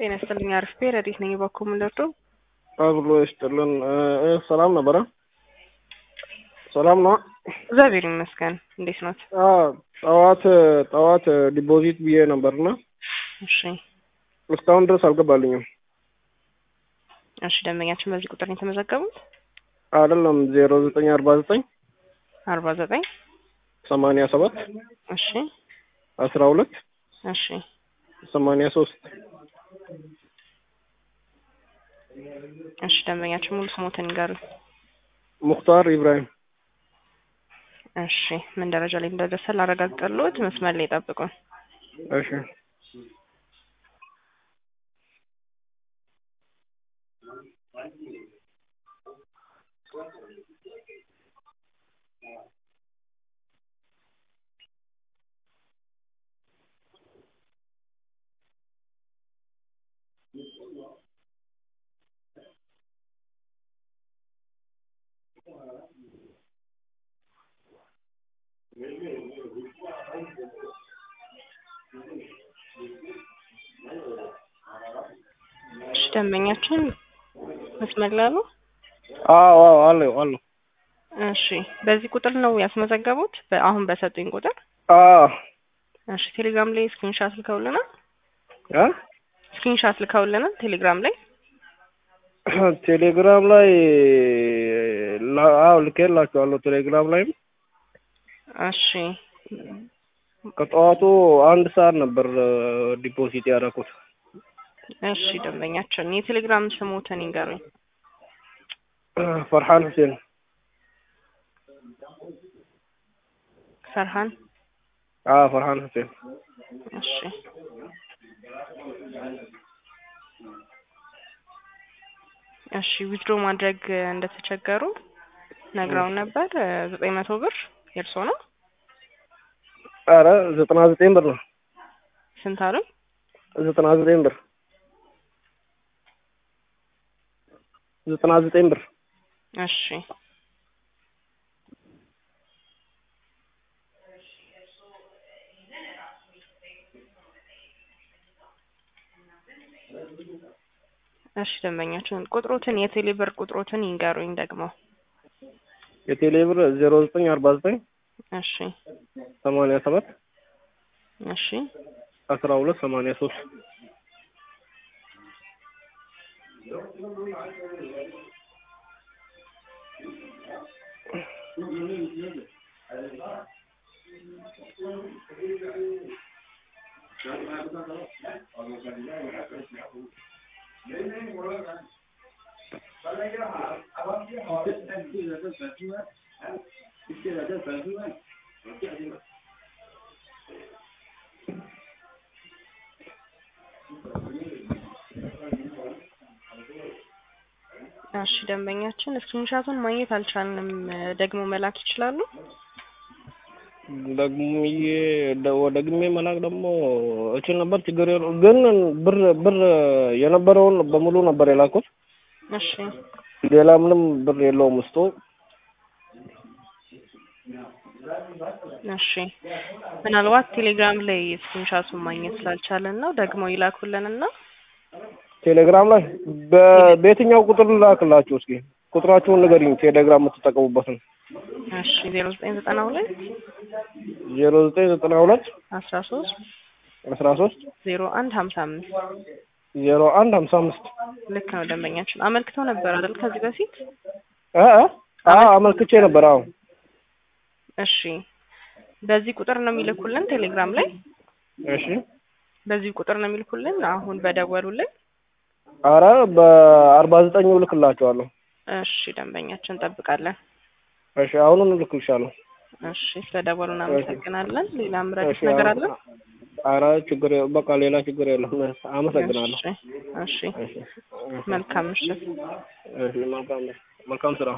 ጤና ይስጥልኝ። አሪፍ ብሄር ረዲት ነኝ። በኩል ምንደርዶ አብሮ ይስጥልን። ሰላም ነበረ? ሰላም ነው? እግዚአብሔር ይመስገን። እንዴት ኖት? ጠዋት ጠዋት ዲፖዚት ብዬ ነበርና እሺ እስካሁን ድረስ አልገባልኝም። እሺ ደንበኛችን በዚህ ቁጥር ነው የተመዘገቡት? አይደለም ዜሮ ዘጠኝ አርባ ዘጠኝ አርባ ዘጠኝ ሰማንያ ሰባት እሺ አስራ ሁለት እሺ ሰማንያ ሶስት እሺ ደንበኛችን ሙሉ ስሞትን ይንገሩኝ። ሙክታር ኢብራሂም እሺ ምን ደረጃ ላይ እንደደረሰ ላረጋግጥልዎት፣ መስመር ላይ ጠብቁን። እሺ እሺ ደንበኛችን መስመር ላይ አሉ? አዎ አዎ አለሁ አለሁ። እሺ በዚህ ቁጥር ነው ያስመዘገቡት? አሁን በሰጡኝ ቁጥር? አዎ እሺ ቴሌግራም ላይ ስክሪንሻት ልከውልናል? እ ስክሪንሻት ልከውልናል ቴሌግራም ላይ? ቴሌግራም ላይ ላ- አዎ ልኬላችኋለሁ። ቴሌግራም ላይም እሺ ከጠዋቱ አንድ ሰዓት ነበር ዲፖዚት ያደረኩት። እሺ ደንበኛችን የቴሌግራም ስሞትን ይንገሩኝ። ፈርሃን ሁሴን ፈርሃን አዎ ፈርሃን ሁሴን እሺ እሺ ዊዝድሮ ማድረግ እንደተቸገሩ ነግረውን ነበር። ዘጠኝ መቶ ብር የእርሶ ነው? ኧረ ዘጠና ዘጠኝ ብር ነው። ስንት አሉኝ? ዘጠና ዘጠኝ ብር ዘጠና ዘጠኝ ብር እሺ እሺ ደንበኛችን ቁጥሮትን የቴሌ ብር ቁጥሮትን ይንገሩኝ ደግሞ። የቴሌ ብር ዜሮ ዘጠኝ አርባ ዘጠኝ እሺ ሰማንያ ሰባት እሺ አስራ ሁለት ሰማንያ ሶስት እሺ ደንበኛችን ስክሪንሻቱን ማግኘት አልቻልንም። ደግሞ መላክ ይችላሉ? ደግሜ ደ- ደግሜ መላክ ደግሞ እችል ነበር። ችግር የለውም ግን ብር ብር የነበረውን በሙሉ ነበር የላኩት። እሺ ሌላ ምንም ብር የለውም ውስጡ። እሺ ምናልባት ቴሌግራም ላይ ስክሪንሻቱን ማግኘት ስላልቻለን ነው። ደግሞ ይላኩልንና ቴሌግራም ላይ በ- በየትኛው ቁጥር ላክላችሁ? እስኪ ቁጥራችሁን ንገሪኝ። ቴሌግራም የምትጠቀሙበትን እሺ ዜሮ ዘጠኝ ዘጠና ሁለት ዜሮ ዘጠኝ ዘጠና ሁለት አስራ ሶስት አስራ ሶስት ዜሮ አንድ ሀምሳ አምስት ዜሮ አንድ ሀምሳ አምስት ልክ ነው ደንበኛችን። አመልክተው ነበር አይደል ከዚህ በፊት? እ እ አዎ አመልክቼ ነበር። አዎ እሺ በዚህ ቁጥር ነው የሚልኩልን ቴሌግራም ላይ? እሺ። በዚህ ቁጥር ነው የሚልኩልን አሁን በደወሉልን? አረ በአርባ ዘጠኝ እልክላችኋለሁ። እሺ ደንበኛችን እንጠብቃለን። እሺ አሁኑን እልክልሻለሁ። እሺ ስለደወሉ እናመሰግናለን። ሌላ ምረዱት እሺ ነገር አለ? አረ ችግር የ- በቃ ሌላ ችግር የለም። አመሰግናለሁ። እሺ እሺ እሺ መልካም ምሽት። እሺ መልካም መልካም ስራ